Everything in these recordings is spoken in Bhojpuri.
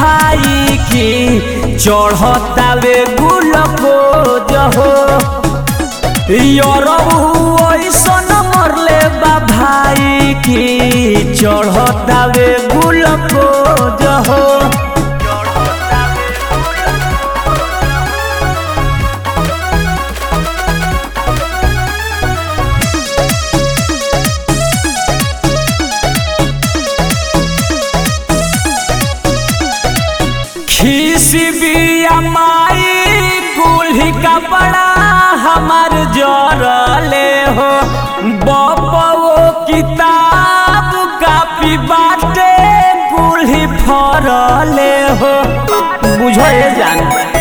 भाई की चढ़तावे गुलकोज हो यरऊ ऐसन मरले बा भाई की चढ़तावे गुलकोज हो खीसी बिया माई कुल्ही कपड़ा हमार जरले हो बपवो किताब कापी बाटे कुल्ही फरले हो बुझो ये जान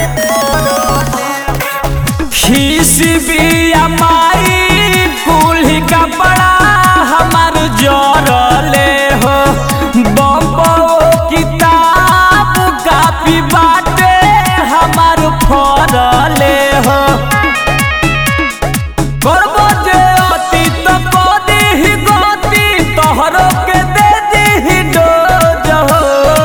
खीसी बिया माई कुल्ही कपड़ा हमार जरले हो बपवो किताब कापी बाटे हमार फरले हो करबो जे अति तो कदी ही गति तोहरो के दे दी डोज हो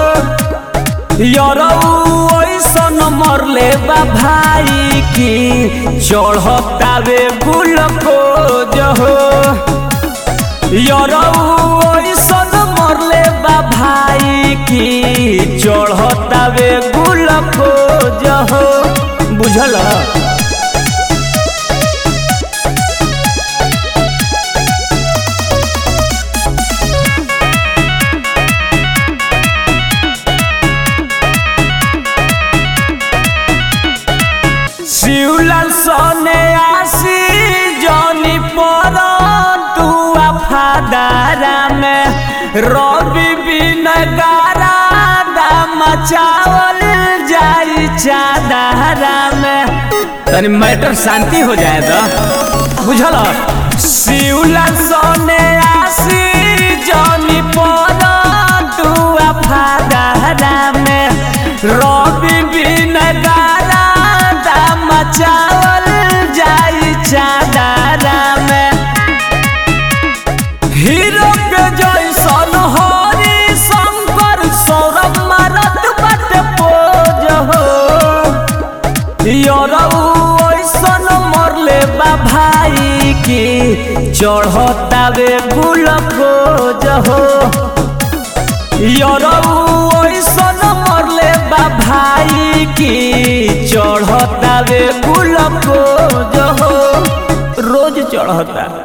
यरऊ ऐसन मरले बा भाई की चढ़तावे गुलकोज हो यरऊ ऐसन मरले बा भाई की चढ़तावे गुलकोज हो बुझल शिवलाल सने आसी जनी पर तुआ फादारा में रवि बिन गारा दाम चावल जाई चादारा में तनी मैटर शांति हो जाए तो बुझल शिवलाल सने आसी जनी पर तुआ फादारा में रवि बिन गारा दाम चावल जाई चादारा में हीरो के जैसन हरि शंकर सौरभ मारत बट पोज हो यरऊ ऐसन मरले बा भाई की चढ़तावे गुलकोज हो यरऊ ऐसन मरले बा भाई की चढ़तावे गुलकोज हो रोज चढ़ता